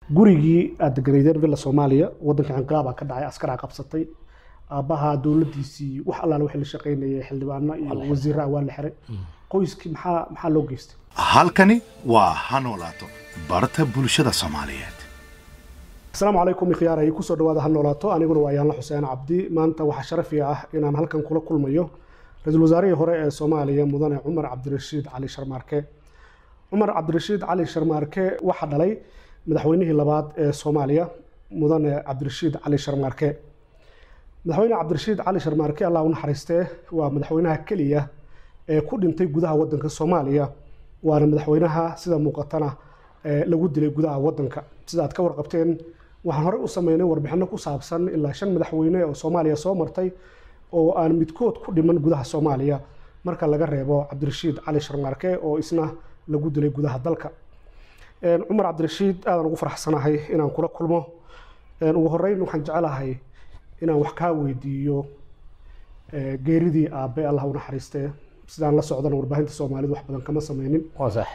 gurigii aad deganaydeen villa soomaaliya waddanka inqilaabaa ka dhacay askaraa qabsatay aabbaha dowladdiisii wax allaale wixii la shaqaynayay xildhibaano iyo wasiirraa waa la xiray qoyskii maxaa maxaa loo geystay halkani waa ha noolaato barta bulshada soomaaliyeed asalaamu calaykum ikhyaaraya kusoo dhawaada ha noolaato aniguna waa yaanla xuseen cabdi maanta waxaa sharafi ah inaan halkan kula kulmayo ra-iisul wasaarihii hore ee soomaaliya mudane cumar cabdirashiid cali sharmaarke cumar cabdirashiid cali sharmaarke waxaa dhalay madaxweynihii labaad ee soomaaliya mudane cabdirashiid cali sharmaarke madaxweyne cabdirashiid cali sharmaarke allah u naxariistee waa madaxweynaha keliya ee ku dhintay gudaha wadanka soomaaliya waana madaxweynaha sida muuqatana ee lagu dilay gudaha wadanka sida aad ka warqabteen waxaan horey u sameynay warbixino ku saabsan ilaa shan madaxweyne oo soomaaliya soo martay oo aan midkood ku dhiman gudaha soomaaliya marka laga reebo cabdirashiid cali sharmaarke oo isna lagu dilay gudaha dalka cumar cabdirashiid aadaan ugu faraxsanahay inaan kula kulmo ugu horeyn waxaan jecelahay inaan wax kaa weydiiyo geeridii aabe allah u naxariistee sidaan la socdana warbaahinta soomaalidu wax badan kama sameynin waa sax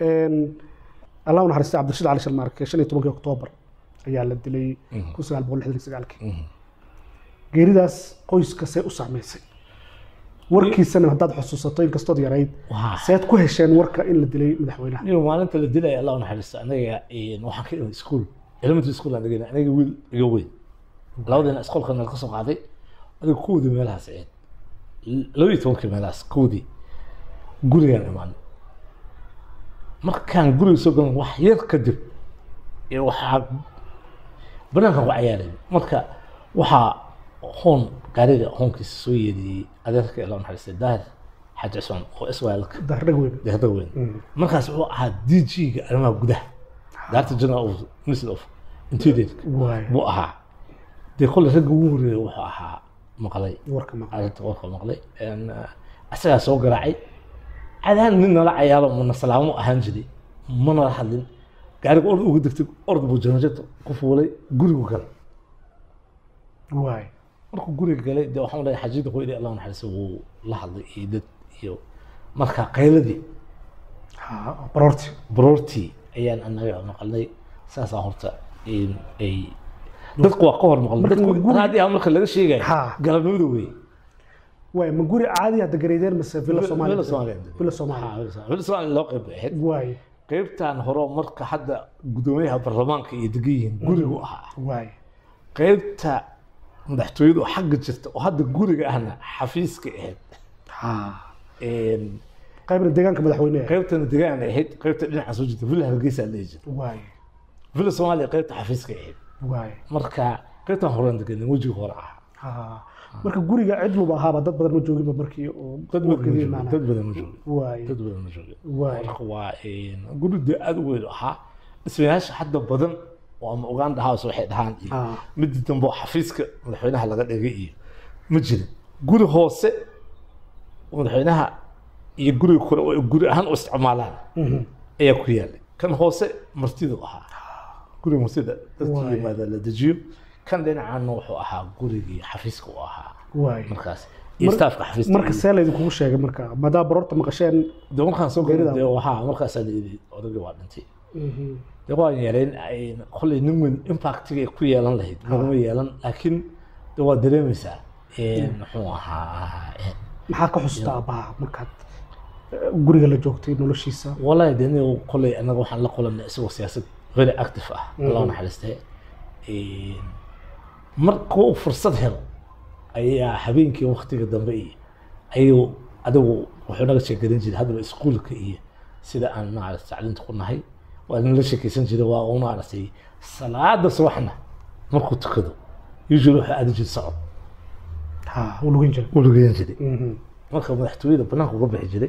allah u naxariistay cabdirashiid cali sharmaarke shan iyo tobankii oktoobar ayaa la dilay kun sagaal boqol lixdan iyo sagaalkii geeridaas qoyska see u saameysay warkiisana haddaad xusuusato inkastood yarayd Waa. seed ku hesheen warka in la dilay madaxweynaha nin maalinta la dilaya allah u naxariisto anaga waxaan ka imid iskuul elementary school aan dhigana aniga wiil iga weyn labadina iskoolka nala ka soo qaaday adiga kuwdii meelahaas ahayd laba iyo tobankii meelahaas kuwdii gurigaan imaan markaan guriga soo galan wax yar kadib ee waxaa banaankan ku cayaaray marka waxaa hoon gaariga hoonkiisa soo yeediyey adeerka allah u naxariistay daahir xaaji cusmaan oo iswaalka dardhag weyn deeqda weyn markaas wuxuu ahaa dg-ga arrimaha gudaha director general of ministry of interior waay buu ahaa dee kolle ragga ugu horeeya wuxuu ahaa maqlay warka maqan arrinta warka maqlay En, uh, asagaa soo garaacay cadaan nin nala cayaalo mana salaamo ahaan jiray manala hadlin gaariga ord uga degtay ord buu janajada ku fuulay gurigu galay waay markuu guriga galay dee waxaan leeyahay xajida hooyadii allah naxariisa wuu la hadlay iyo dad iyo marka qayladii ha baroorti baroortii ayaan anaga maqalnay saasaa horta in ay dadku waa ka hor maqlay Marka dadku guri- raadiyaha marka laga sheegayo Ha. galabnimada wey waay ma guri caadi aad deganaydeen mase villa soomaaliya Villa Soomaaliya. villa Ha, soomaaliya Villa Soomaaliya. Villa Soomaaliya loo qayb bay ahayd waay qaybtan hore marka hadda gudoomiyaha baarlamaanka iyo degan yihiin gurigu ahaa waay qaybta madaxtooyadu oo xagga jirta oo hadda guriga ahna xafiiska ahayd ha En, qaybna deegaanka madaxweyneha qaybtana degaan ahayd qaybta dhinaca soo jirta villa hargeysa la dhihi jirta waay villa soomaaliya qaybta xafiiska ahayd waay marka qaybtan horaan degan wejiga hore ahaa ha marka guriga cidluba ahaaba dad badan ma jooginba markii oo dad badan ma warkadii joogin imaanaya. dad badan ma joogin waay dad badan ma joogin waay marka waa guri dee aada u weyn ahaa dhismayaasha hadda badan oo ama uganda house waxay dhahaan iyo Ah. midii dambe oo xafiiska madaxweynaha laga dhigay iyo ma jirin guri hoose oo madaxweynaha iyo guriga kore oo ay guri ahaan u isticmaalaan ayaa ku yaalay kan hoose martidu ahaa guriga martida dadkii Waay. yimaada la dejiyo kan dhinacaana wuxuu ahaa gurigii xafiiska u ahaa waay markaas iyo staafka xafiiska marka see laydinkugu sheegay marka maadaama baroorta maqasheen de markaan soo Geerida. galay de waxaa markaasaa la yidhi odagii waa dhintay de waan yeelayn ay- kolley nin weyn impactigay ku yeelan lahayd naguma yeelan laakiin de waa dareemaysaa En, muxuu ahaa en, maxaad ka xusuustaa aabbaha markaad eh, guriga la joogtay noloshiisa wallahi de aniga kolley anaga waxaan la kulanay isagoo siyaasad very active ah allah naxariistay En, marka uu fursad helo ayaa habeenkii waktiga dambe iyo ayuu adigu wuxuu naga sheegarin jiray haddaba iskuulka iyo sida aan maaragtay tacliinta ku nahay waa nala sheekeysan jiray waa uu maaragtay salaada subaxna markuu tukado usually wuxuu aadi jiray socod ha uu lugan jiray uu lugeyn jiray Mhm. marka madaxtooyada banaanka uga bixi jiray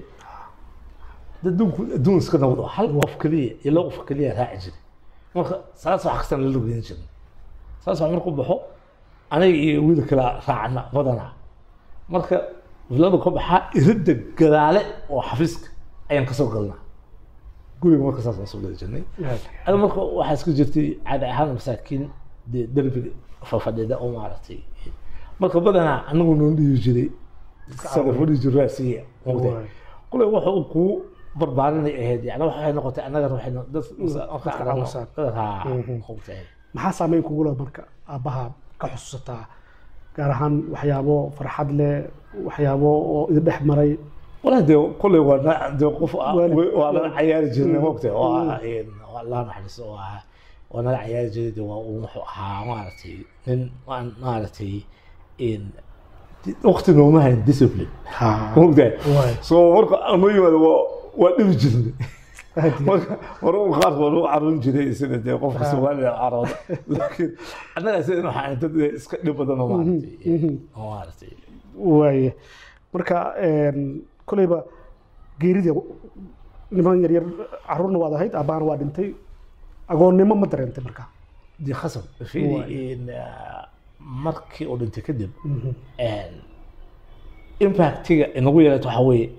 dad adduunku adduun iska nabad oo hal qof keliya iyo laba qof keliya raaci jiray marka saas wax kastaan la lugeyn jiray saas wax markuu baxo aniga iyo wiil kala raacna badanaa marka vilada ka baxaa iridda gadaale oo xafiiska ayaan kasoo galnaa guriga marka saas aan soo geli jirnay ada marka waxaa iska jirtay caadi ahaan masaakiin dee derbiga fafadhida oo maaragtay marka badanaa anagu noo dhihi jiray sada fadhi jiro raasiya Waay. kule waxa uu kuu barbaarinay ahayd yani waxay noqotay annaga waxay no- dad dadka caawisan. Mhm. hubtay maxaa saameyn kugu leh marka aabbaha ka xusuusataa gaar ahaan waxyaabo farxad leh waxyaabo oo idin dhex maray wala dee kolley waa na- dee qof ah- Waalid. waa nala cayaari jirnay Mm. mogta oo ah een, waa allah naxariisto oo ah waa nala cayaari jiray dee waa uu wuxuu ahaa maaragtay nin waan maaragtay een, di- waqti nooma hayn discipline mogta Waay. so marka ama yimaado waa waa dhibi jirnay marka hore u qaarkood u caruun jiray sida dee qofka soomaaliya carooda laakiin annaga sida waxaa dad iska dhib badan oo maaragtay oo maaragtay waaye marka een, koleyba geerida niman yaryar caruurna waad ahayd aabbahana waa dhintay agoonnimo ma dareentay marka dee khasab fiiri in ah, markii uu dhintay kadib een, impactiga inagu yeelato waxaa weeye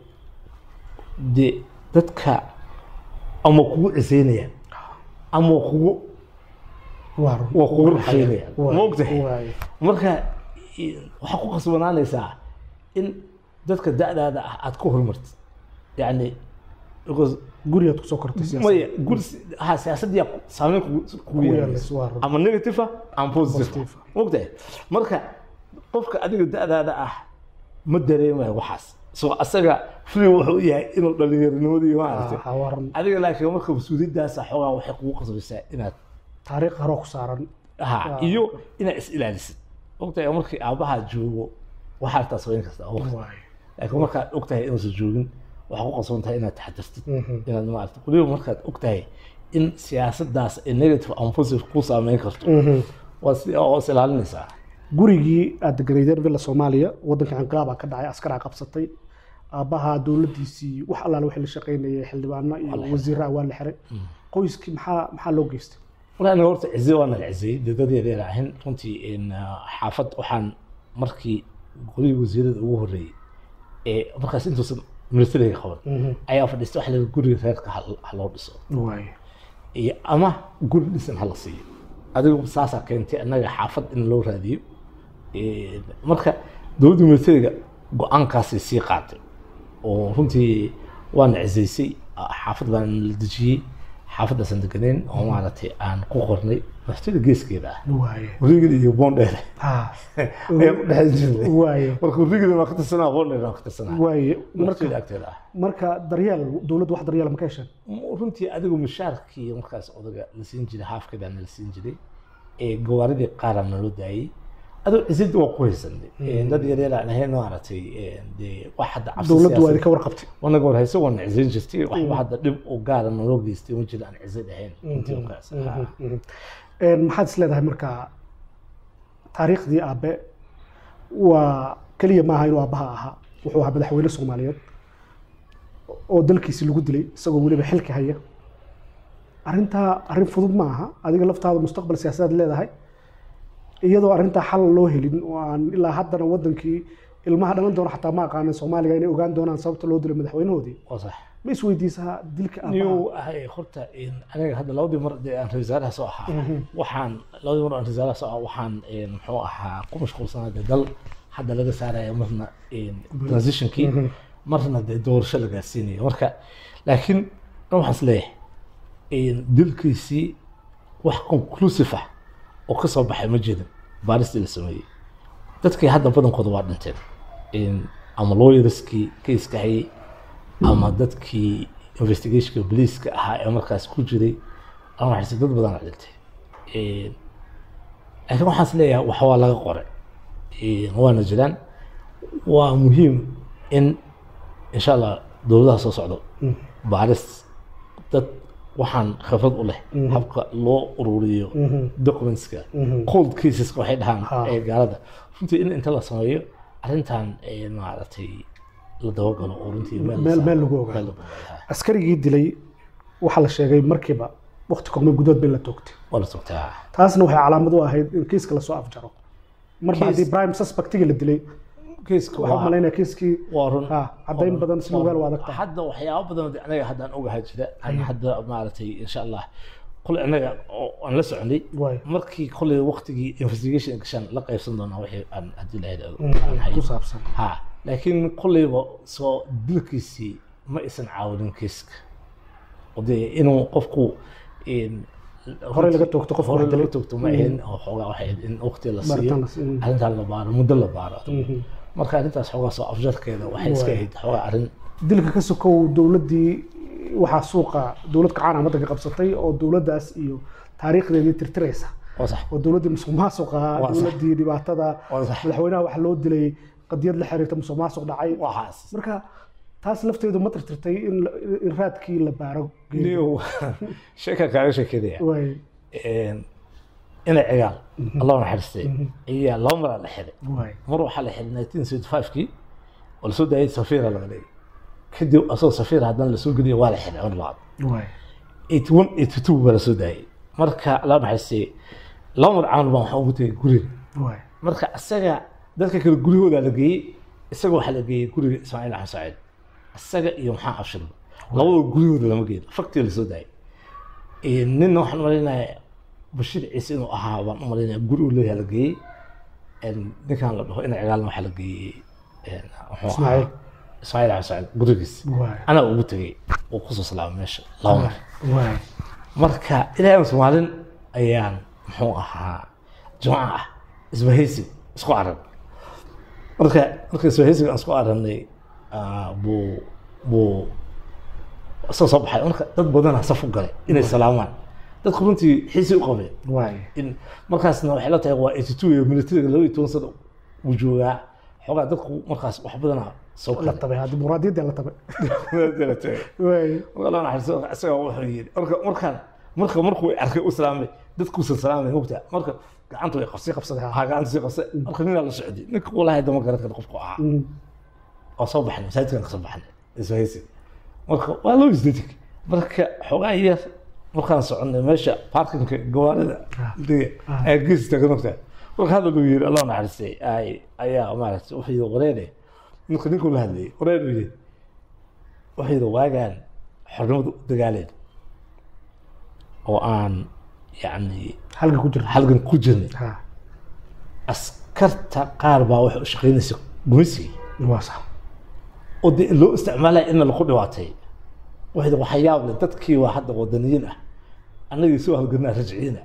dee dadka ama kugu ciseynayaan ama kugu waa run. waa kugu raxaynayaan Waay, maogtahay waay. marka i- waxaa ku qasbanaanaysaa in dadka da'daada ah aad ku horumartid yani because gurigaad kusoo kortay siyaasad. maya guri ha siyaasaddiyaa saameyn kugu- kugu Kugu yeelanaysa yeelanaysa, waa run. ama negative ah ama positive Positive. mogtahay marka qofka adiga da'daada ah ma dareemayo waxaas so asaga free wuxuu yahay inuu dhallinyaronimadii maaragtay Ah, waa run. adiga laakiin marka mas-uuliyaddaasa xoogaa waxay kugu qasbaysaa inaad taariikh haroo ku saaran ha Ah. iyo inaad is ilaalisid ogtahay markii aabbaha joogo waxaad taa samayn kartaa waqti Waay. laakiin markaad ogtahay inuusan joogin waxaa ku qasban tahay inaad taxadirtid Mhm. inaad maarata weliba markaad ogtahay in siyaasaddaas ay negative and positive ku saameyn karto Mhm. waa si oo is ilaalinaysaa gurigii aad deganaydeen villa soomaaliya waddanka inqilaabaa ka dhacay askaraa qabsatay aabbaha dowladdiisii wax allaale waxay la shaqaynayay xildhibaano iyo wasiirraa waa la xiray qoyskii maxaa maxaa loo geystay walaa aniga horta cize waa nala cizeyey dee dad yaryar ahayn runtii in ah, xaafad waxaan markii golihii wasiirada ugu horreeyey ee markaas intuusan militariga qaban ayaa fadhiistay waxa la yidhi guriga reerka ha ha loo dhiso waay iyo ama guri dhisan hala siiyo adigu saasaa keentay annaga xaafad in loo raadiyo Een, marka dowladda militariga go-aankaasay sii qaatay oo runtii waana cisaysay ah, xaafad baan la dejiyey xaafaddaasaan deganeyn oo maaragtay aan ku qornay madaxtooyada geeskeeda ah waaye wareegida iyo boondheer ha ayaan ku dhexan jirnay waaye marka wareegida waan ka tirsanaa boondheer waan ka tirsanaa waaye madaxtooyada marka agteeda ah marka daryeel dowladdu wax daryeel ma ka hesheen runtii adigu mushaarkii markaas odaga la siin jiray haafkeedana la siin jiray ee gawaaridii qaara naloo daayey adoo cisid waa ku haysanay dad yaryar aan ahayn maaragtay dee wax hadda cabsi dowladdu waa siyaasadeed- idinka warqabtay wanaga war hayse waana cisayn jirtay waxba hadda dhib u gaara naloo geystay ma jiro aan cisad ahayn runtii markaas Ah. Een, maxaad is leedahay marka taariikhdii aabe waa keliya maaha inuu aabbaha ahaa wuxuu ahaa madaxweyne soomaaliyeed oo dalkiisi lagu dilay isagoo weliba xilka haya arrintaa arrin fudud ma aha adiga laftaada mustaqbal siyaasadeed leedahay iyadoo arrintaa xal loo helin oo aan ilaa haddana wadankii ilmaha dhalan doona xataa ma aqaanin soomaaliga inay ogaan doonaan sababta loo dilay madaxweynahoodii waa sax ma isweydiisaa dilka aabaha niyow ahay horta in aniga hadda labadii mar dee aan ra-iisul wasaaraha soo ahaa waxaan labadii mar aan ra-iisul wasaaraha soo ahaa waxaan een, muxuu ahaa ku mashquulsanaa dee dal hadda laga saaraya marna een, transitionkii marna dee doorasho la gaarsiinayo marka laakiin dhan waxaan is leeyahay een, dilkiisii wax conclusive ah oo ka soo baxay ma jirin baaristii la sameeyey dadkii hadda badankooda waa dhinteen Een, ama lawyerskii keiska hayay ama dadkii investigationka boliiska ahaa ee markaas ku jiray ama waxayse dad badan a dhintay Een, laakiin waxaan is leeyahay wax waa laga qoray Een, waana jiraan waa muhiim in insha allah dowladaha soo socdo baaris dad waxaan khibrad u leh habka loo ururiyo documentska cold caseska waxay dhahaan Ha. ee gaalada runtii in inta la sameeyo arrintan ee maaragtay la dabagalo oo runtii meel la Meel- saaro. meel lagu ogaado. Meel lagu ogaado, ha. askarigii dilay waxaa la sheegay markiiba waqti kogme gudood bay la toogtay waa la sugtaa taasna waxay calaamad u ahayd in kiiska lasoo afjaro marba Kiis- haddii prime suspectigi la dilay kiiska waxaa waa malaynaya kiiskii waa run ha caddayn badan si lugaal u adag tahay hadda waxyaabo badan oo anaga haddaan ogahay jira aan hadda maaragtay insha allah kule anaga oo aan la soconay waay markii koley waqtigii investigation gashaan la qaybsan doonaa wixii aan haddii la ku hayo saabsan ha laakiin kolleyba soo dilkiisii ma isan caawinin kiiska oo dee inuu qofku een, Horey laga toogto qofka horey wax laga dilay. toogto ma ahayn oo xoogaa waxay ahayd in waqti la Baaritaan siiyo la siiyo. arrintaan la baaro muddo la baaro Mhm. marka arrintaas xoogaa soo afjarkeeda waxay iska Waay. ahayd xoogaa arrin dilka ka sokow dowladdii waxaa suuqa dowlad kacaan waddanka qabsatay oo dowladdaas iyo taariikhdeedii tirtiraysa oo sax oo dowladdii musuq maasuqa Waa sax. dowladdii dhibaatada Waa sax. madaxweynaha waxa loo dilay qadiyad la xiriirta musuq maasuq dhacay waxaas marka taas lafteedu ma tirtirtay in la- in raadkii la baaro geeyo. niyo sheeka kaaga sheekeynaya waay een, ina cigaal allah naxariistay ayaa laba maraa la xiray waay mar waxaa la xiray 1975kii oo lasoo daayay safiira laga dhigay kadib asagoo safiira haddana lasoo geliya waa la xiray mar labaad waay 81 82 baa lasoo daayay marka allah naxariistay laba mar camal baan waxaa ugu tegay guriga waay marka isaga dadka kale guryahooda la geeyey isaga waxaa la geeyey guriga ismaaciil axmed saciid isaga iyo maxaa abshir labadoo guryahooda lama geeyo faktiga lasoo daayay Ee, ninna waxaan malaynayaa bashiir ciise inuu ahaa baan u malaynayaa guri uu leeyahay la geeyey Een, ninkan la dhaho ina cigaalna waxaa la geeyey een, muxuu ahaa Ismaaciil. ismaaciil axmed saciid gurigiis waay anaa ugu tegey oo kusoo salaamay meesha laba mar waay marka ilaahay soomaalin ayaan muxuu ahaa jimca ah isbahaysi isku aran marka marka isbahaysiga aan isku arannay ah, buu buu soo soo baxay marka dad badanaa saf u galay inay salaamaan dadku runtii xiisi u qabeen waay in markaasna waxay la tahay waa 82 iyo militariga laba iyo toban sano uu joogaa xoogaa dadku markaas wax badanaa soo la kala tabay haddi muraadiyadda la tabay waay والله انا حسيت اسوي وحي مركا مركا مركا مركو arkay u salaamay dadku soo salaamay hubta marka gacantu way qabsay qabsaday, ha. ha gacantu sii qabsay marka nin la socday ninka walahi dama garan karo qofku ah Mhm. oo soo baxnay masaajidkan ka soo baxnay iswaysi marka waa loo isdeetik marka xogaa yar markaan soconay meesha parkinka gawaarida dee Ah. ee gees tagan ogtaa marka hadda luu yiri allah naxariistay ay ayaa maaragtay wuxuu yiri wareere ninka ninkuu la hadlayay wareer uu yiri wuxuu yiri waagaan xornimadu u dagaaleen oo aan yacni halka ku jirta halgan ku jirnay ha askarta qaar baa waxay u shaqaynaysa gumaysigii waa sax oo dee loo isticmaalaya in lagu dhibaatay waxay waxaa yaab leh dadkii waa hadda wadaniyiin ah annagii soo halganaa rajciina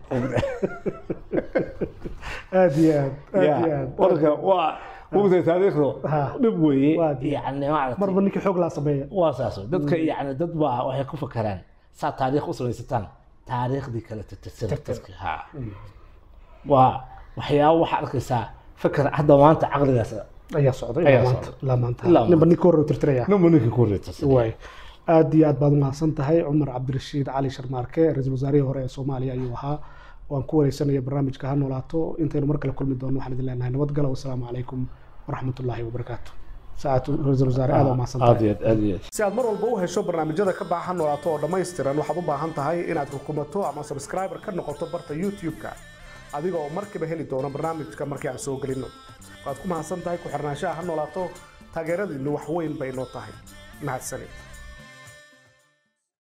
aad iyo aad aad iyo aad marka waa mugtay taariikhdu Ha. dhib weeye Waa dee. yani maaragtay marba ninkii xoog laa sameeya waa saas wey. dadka yani dad baa waxay ku fakaraan saa taariikh u samaysataan taariikhdii kale tirtirsana Tirtir. dadka ha waa waxyaabo waxaa arkaysaa fakar hadda maanta caqligaas ayaa socday Ayaa ilaa maanta socday. ilaa maanta Ilaa ninba ninkii hore u tirtiraya ninba ninkii ku reetasay waay aad iyo aad baad umahadsan tahay cumar cabdirashiid cali sharmaarke ra-iisul wasaarihii hore ee soomaaliya ayuu ahaa waan ku wareysanaya barnaamijka ha noolaato intaynu mar kale kulmi doono waxaan idin leenahay nabadgala wasalaamu calaykum waraxmatullaahi wabarakaatu saacatu ra-iisul wasaare aad umahadsan aad tahay iyo aad aad iyo aad si aad mar walba u hesho barnaamijyada ka baxa ha noolaato oo dhammaystiran waxaad u baahan tahay inaad rukumato ama subscriber ka noqoto barta youtube-ka adiga oo markiiba heli doona barnaamijka markii aan soo gelino waad ku mahadsan tahay ku xirnaanshaha ha noolaato taageeradiinnu wax weyn bay noo tahay mahadsanid